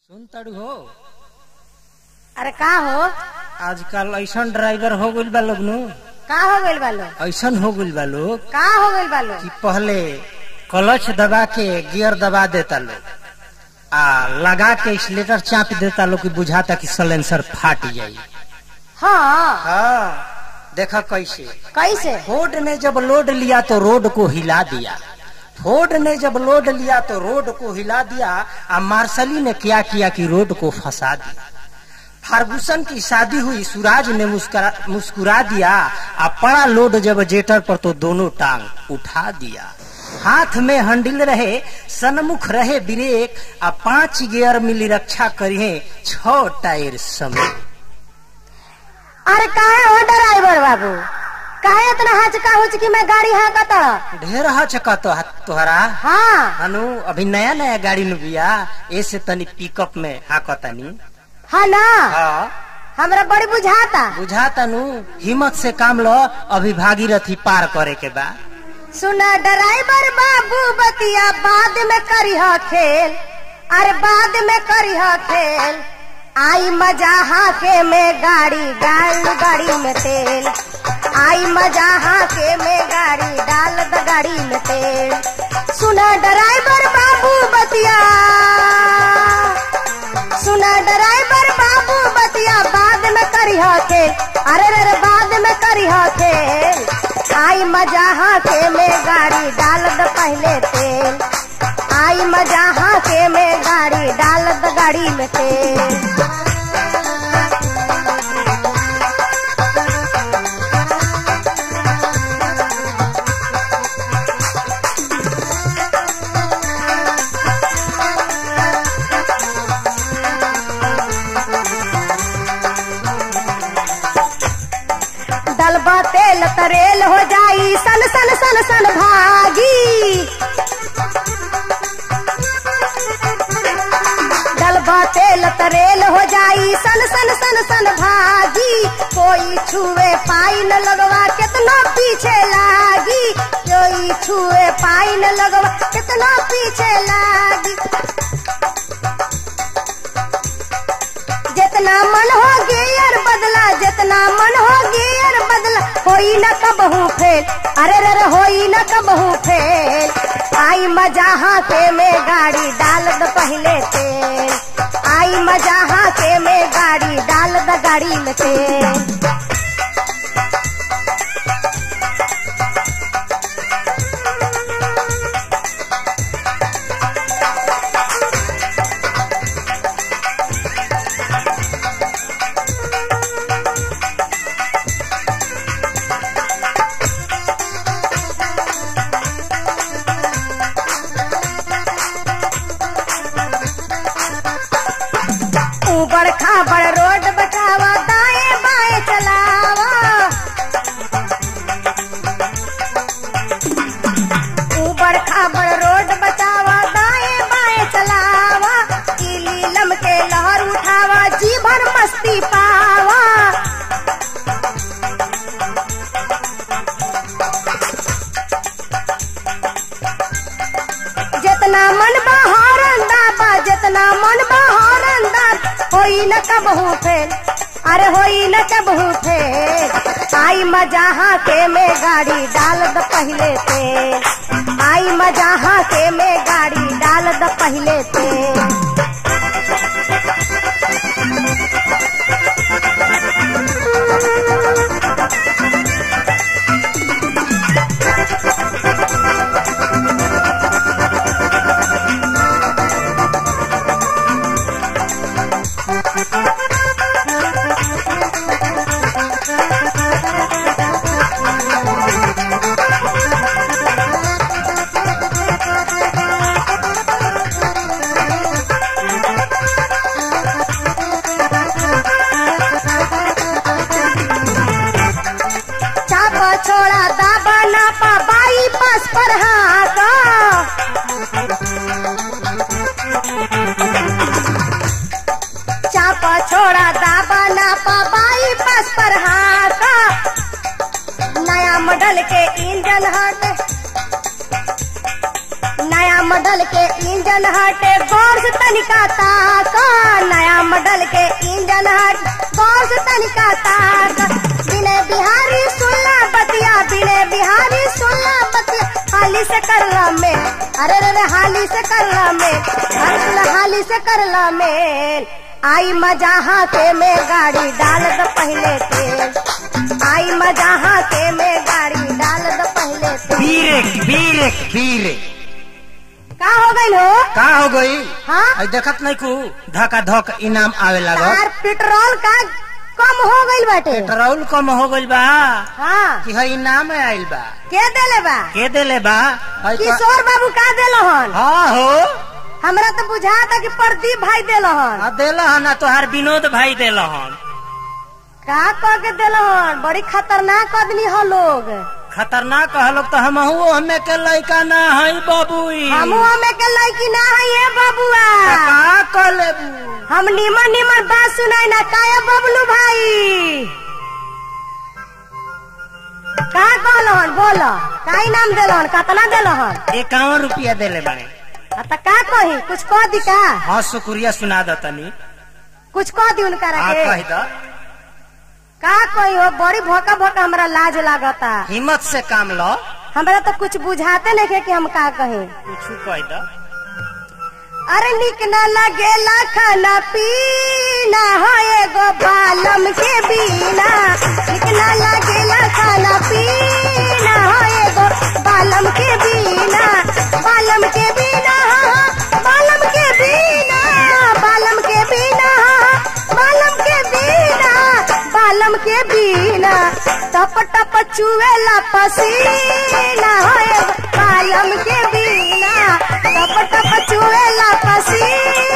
सुन तड़ू हो अरे का हो आजकल ऐसन ड्राइवर हो गइल बा लोग नु का हो गइल बा लोग ऐसन हो गइल बा लोग का हो गइल बा लोग कि पहले क्लच दबा के गियर दबा देता लोग आ लगा के स्लेटर चाप देता लोग कि बुझाता कि सलेंसर फाट जाई हाँ हाँ देखा कैसे कैसे फोर्ड ने जब लोड लिया तो रोड को हिला दिया फोर्ड ने जब लोड लिया तो रोड को हिला दिया और मार्शली ने क्या किया कि रोड को फंसा दिया फार्गुसन की शादी हुई सूरज ने मुस्कुरा मुस्कुरा दिया और पड़ा लोड जब जेटर पर तो दोनों टांग उठा दिया हाथ में हंडिल रहे सन्मुख रहे ब्रेक आ पांच गियर मिली रक्षा करिए छ टायर समेत अरे काहे हो ड्राइवर बाबू काहे इतना हचका हुचकी में गाड़ी हाँकत ढेर चका तो तोहरा हाँ हनु अभी नया नया गाड़ी नु बिया ऐसे तनी पिकअप में हाकतानी हाँ ना हाँ हमरा बड़ी बुझाता बुझाता नु हिम्मत से काम लो अभी भागीरथी पार करे के बा सुना ड्राइवर बाबू बतिया बाद में करी खेल अरे बाद में करी खेल आई मजा हाके में गाड़ी डाल गाड़ी में तेल आई मजा हाके में गाड़ी डाल द गाड़ी में तेल सुना ड्राइवर बाबू बतिया सुना ड्राइवर बाबू बतिया बाद में करी खेल अरे रे रे बाद में करी खेल आई मजा हाके में गाड़ी डाल द पहले तेल आई मजा हाके में गाड़ी डाल द गाड़ी में तेल डलबा तेल तरेल हो जाई सन सन सन सन भागी डलबा तेल तरेल हो जाई सन सन सन सन भागी कोई छुए पाई न लगवा कितना पीछे लागी कोई छुए पाई न लगवा कितना पीछे लागी जितना मन हो गियर बदला जितना मन हो गियर बदला होई न कबहू फेल अरे रे रे होई न कबहू फेल आई मजा हाथे में गाड़ी डाल द पहले तेल आई मजा हाथे में गाड़ी डाल द गाड़ी में तेल ऊबड़ खाबड़ रोड बचावा दाएं बाएं चलावा ऊबड़ खाबड़ रोड बचावा दाएं बाएं चलावा इली लम के लहर उठावा जी भर मस्ती पावा जितना मन बहारन दाबा जितना मन बहारन दाब होई न कबहू फेल अरे होई न कबहू फेल आई मजा हाथे में गाड़ी डाल द पहले तेल आई मजा हाथे में गाड़ी डाल द पहले तेल चापा छोड़ा दाबा नापा बाई पास पर हाथ चापा छोड़ा दाबा नापा बाई पास पर हाथ नया मॉडल के इंजन हट नया मॉडल के इंजन हटे गौर से तनिका ताका डल के इंजन हट बॉस तनिका ताक बिने बिहारी सुनला बतिया बिने बिहारी सुनला बतिया हाली से करला में अरे रे रे हाली से करला में हंसला हाली से करला में आई मजा हाथे में गाड़ी डाल दो पहले तेल आई मजा हाथे में गाड़ी डाल दो पहले तेल बीरेक बीरेक बीरेक का हो गई हो का हो गई हाँ आई देखत नहीं कु धका धक इनाम आवे लागल यार पेट्रोल का कम हो गई बाटे पेट्रोल कम हो गइल बा हाँ कि है इनाम आइल बा के देले बा के देले बा हई का- किशोर बाबू का देलहन हाँ हो हमरा तो बुझाता कि प्रदीप भाई देलहन हाँ देलहन आ तोहार विनोद भाई देलहन का कह के देलहन बड़ी खतरनाक आदमी हो लोग खतरनाक कहलोग तो हम हमें के लड़का ना है बाबूई हमू हमें के लड़की ना है ये बबुआ का कह लेबू हम निमन निमन बात सुनाई ना काया बबलू भाई का कहलहन बोलो का इनाम देलहन कतना देलहन इक्यावन रुपया देले बाड़े आ त का कही कुछ कह दी का हाँ शुक्रिया सुना दो तनी कुछ कह दी उनका हाँ के कह दो का कही हो बड़ी भोका भोका हमरा लाज लागता हिम्मत से काम लो हमरा तो कुछ बुझाते नहीं के कि हम का कही कुछ कह दो अरे निक न लगेला खाना पीना हो एगो बालम के बिना निक न लगेला खाना पीना हो एगो बालम के बिना बालम के बिना बालम के बिना बालम के बिना बालम के बिना बालम के बिना टप टप चुएला पसीना हो एगो बालम के बिना टप टप चुएला पसीना